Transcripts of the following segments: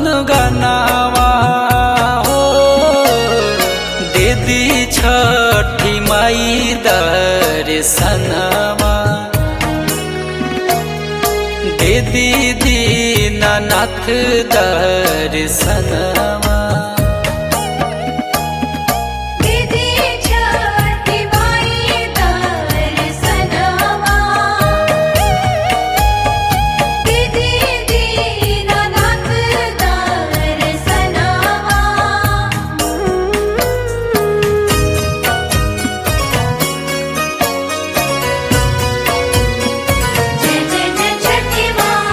गनावा हो दीदी छठी माई दर्शनवा दीदी दीनानाथ दर्शनवा दीदी छठी माई दर्शनवा दीदी दीनानाथ दर्शनवा जय जय जय छठी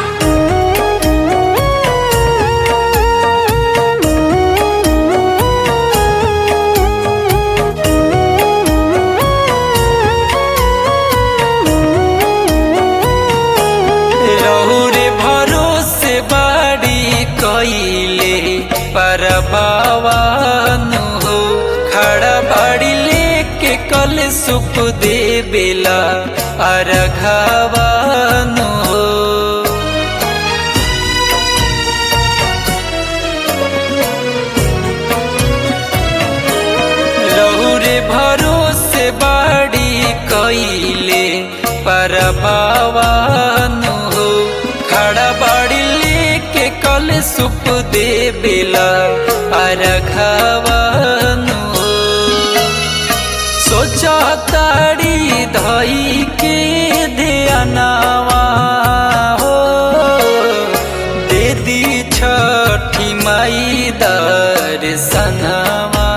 रहुरे भरोसे बाड़ी कइले पर बावानु हो खड़ा बाड़ी लेके कल सुप दे बेला अरघावानु हो रहुरे भरोसे बाड़ी कइले पर बावानु हो खड़ा बाड़ी लेके कल सुप दे बेला अरघावानु हो सोचा ताड़ी धई के ध्यानवा हो दीदी छठी माई दर्शनवा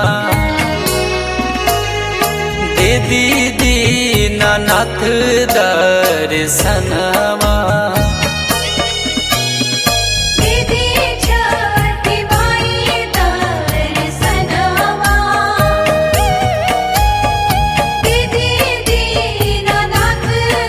दीदी दीनानाथ दर्शनवा दीदी छठी माई दर्शनवा दीदी दीनानाथ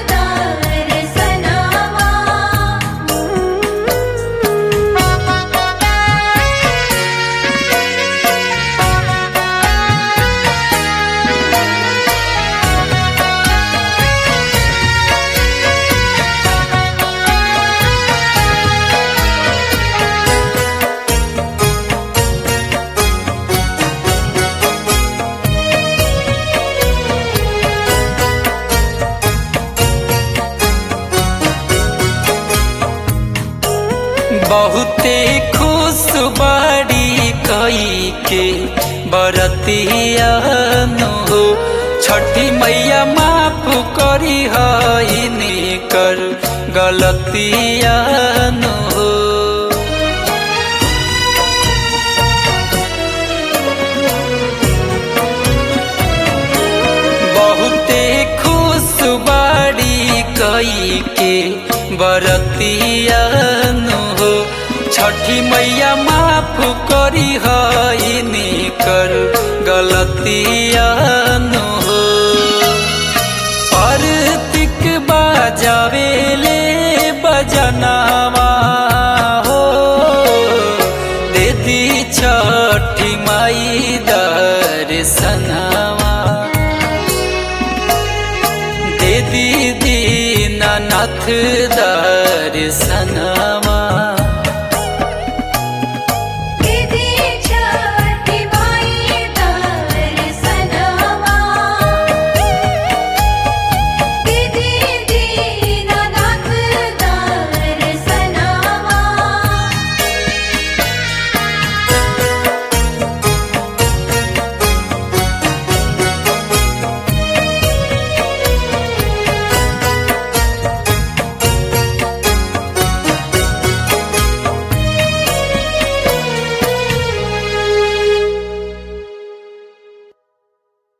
बहुते खुश बाड़ी कई के बरतियानु हो छठी मैया माफ करी हईनी कर गलतियानु हो बहुते खुश बाड़ी कई के बरतियानु हो छठी मैया माफ करी हईनी कर गलतियानु हो परतिक बाजावेले बजनावा हो दीदी छठी माई दर्शनवा दीदी दीनानाथ दर्शनवा